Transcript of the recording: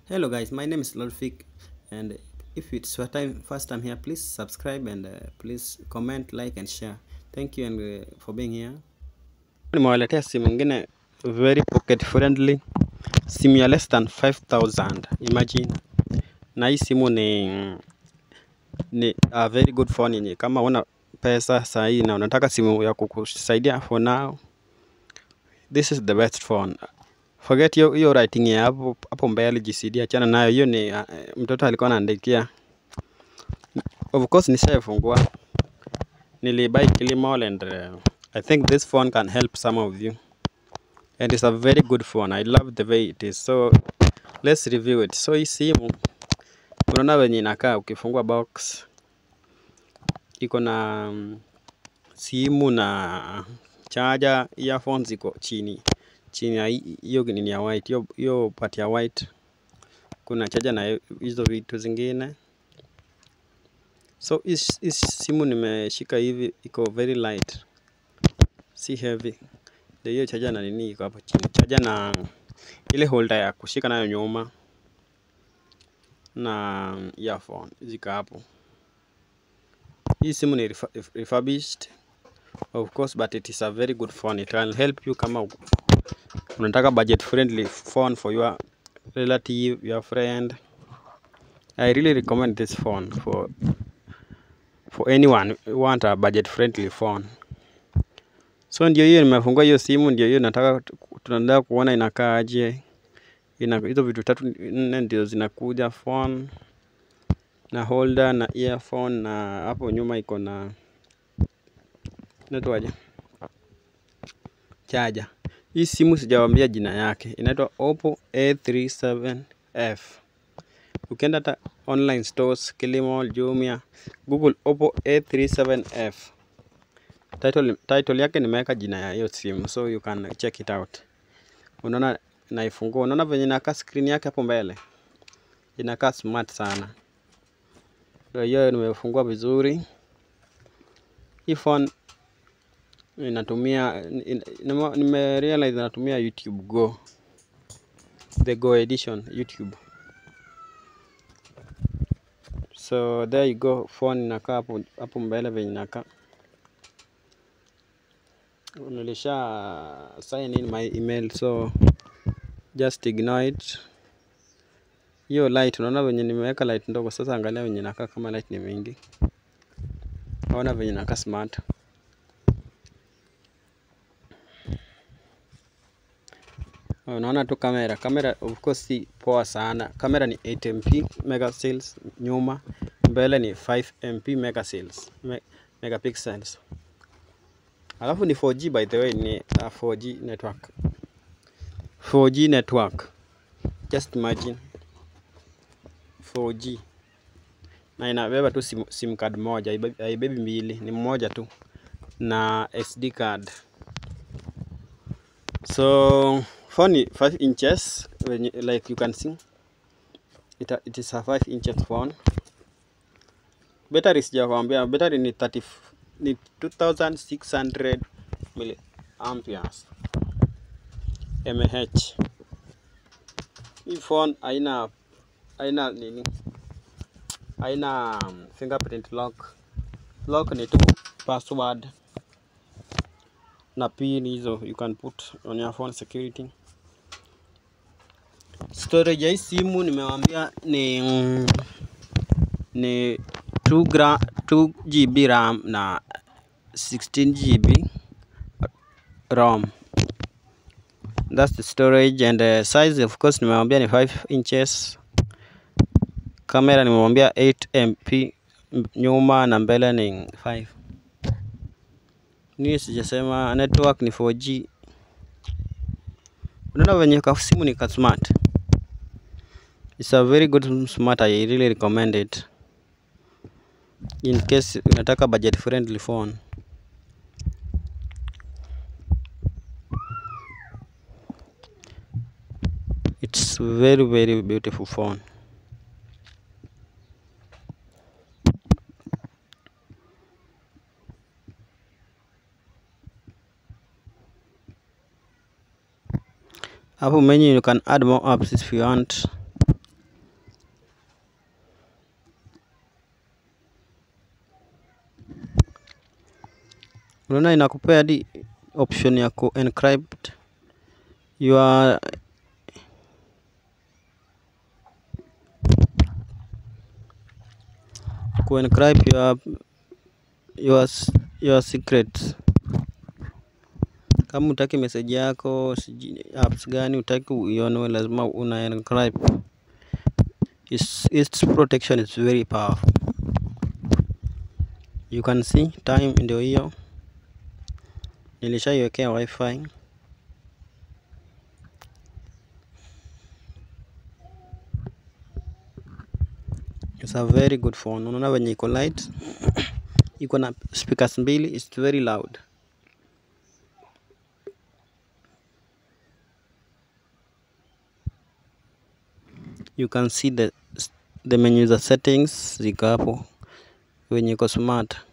Hello guys, my name is Lolfik and if it's your time first time here, please subscribe and uh, please comment, like and share. Thank you and uh, for being here. Nimewaletea simu nyingine very pocket friendly, simu ya less than 5000 imagine. Na hii simu ni ni a very good phone yenye kama una pesa sahi na unataka simu ya kukusaidia for now, this is the best phone. Forget hiyo hiyo writing ya hapo hapo mbele GCD, achana nayo. Hiyo ni uh, mtoto alikuwa anaandikia. Of course nishaifungua, nilibuy Kilimall and uh, I think this phone can help some of you and it's a very good phone. I love the way it is. So let's review it. So hii simu unaona venye inakaa, ukifungua box iko na um, simu na charger, earphones iko chini chini ya hi- hiyo nini ya white, hiyo hiyo part ya white kuna charger na hizo vitu zingine. So hii hii simu nimeshika hivi, iko very light, si heavy. Ndio hiyo charger na nini iko hapo chini, charger na ile holder ya kushika nayo nyuma na earphone ziko hapo. Hii simu ni refa- refurbished of course, but it is a very good phone. It can help you kama uko- unataka budget friendly phone for your relative, your friend. I really recommend this phone for for anyone who want a budget friendly phone. So ndio hiyo nimefungua hiyo simu, ndio hiyo nataka tu- tunataka kuona inakaa aje. Ina hizo vitu tatu nne ndio zinakuja phone na holder na earphone na hapo nyuma iko na inaitwaje? Charger. Hii simu sijawaambia jina yake, inaitwa Oppo A37F. Ukienda hata online stores, Kilimall, Jumia, Google Oppo A37F. Title, title yake nimeweka jina ya hiyo simu so you can check it out. Unaona naifungua, unaona venye inakaa screen yake hapo mbele, inakaa smart sana. Ndio hiyo nimefungua vizuri. Hii phone inatumia in- nime nime realize inatumia YouTube Go, the Go edition YouTube. So there you go, phone inakaa hapo hapo mbele venye inakaa. Nilisha sign in my email so just ignore it. Hiyo light unaona venye nimeweka light ndogo, sasa angalia venye inakaa kama light ni mingi. Naona venye inakaa smart. Unaona tu kamera, kamera of course si poa sana. Kamera ni 8 MP megapixels nyuma, mbele ni 5 MP megapixels, me, megapixels. Alafu ni 4G by the way, ni uh, 4G network. 4G network. Just imagine 4G na inabeba tu sim, sim card moja, haibebi haibebi mbili, ni mmoja tu na SD card. So phone ni 5 inches when you, like you can see it, it is a 5 inches phone. Battery sijakwambia, battery ni 30 f- ni 2600 milliamperes mAh. Hii phone haina haina nini, haina um, fingerprint lock. Lock ni tu password na pin hizo you can put on your phone security. Storage ya hii simu nimewaambia ni mm, ni 2 gra 2 GB RAM na 16 GB ROM. That's the storage and the size of course nimewambia ni 5 inches. Kamera nimewambia 8 MP m- nyuma na mbele ni 5. Ni sijasema network ni 4G. Unaona venye ka simu ni ka smart. It's a very good smart. I really recommend it. In case unataka budget friendly phone. It's very very beautiful phone. Hapo menu you can add more apps if you want. unaona inakupea hadi option ya ku encrypt your ku encrypt your your s- your secrets kama utaki message yako sijui apps gani utaki uionwe lazima una encrypt its, its protection is very powerful you can see time ndio hiyo nilishaiwekea wifi It's a very good phone. Unaona venye iko light, iko na speakers mbili, it's very loud. You can see the the menu za settings ziko hapo venye iko smart.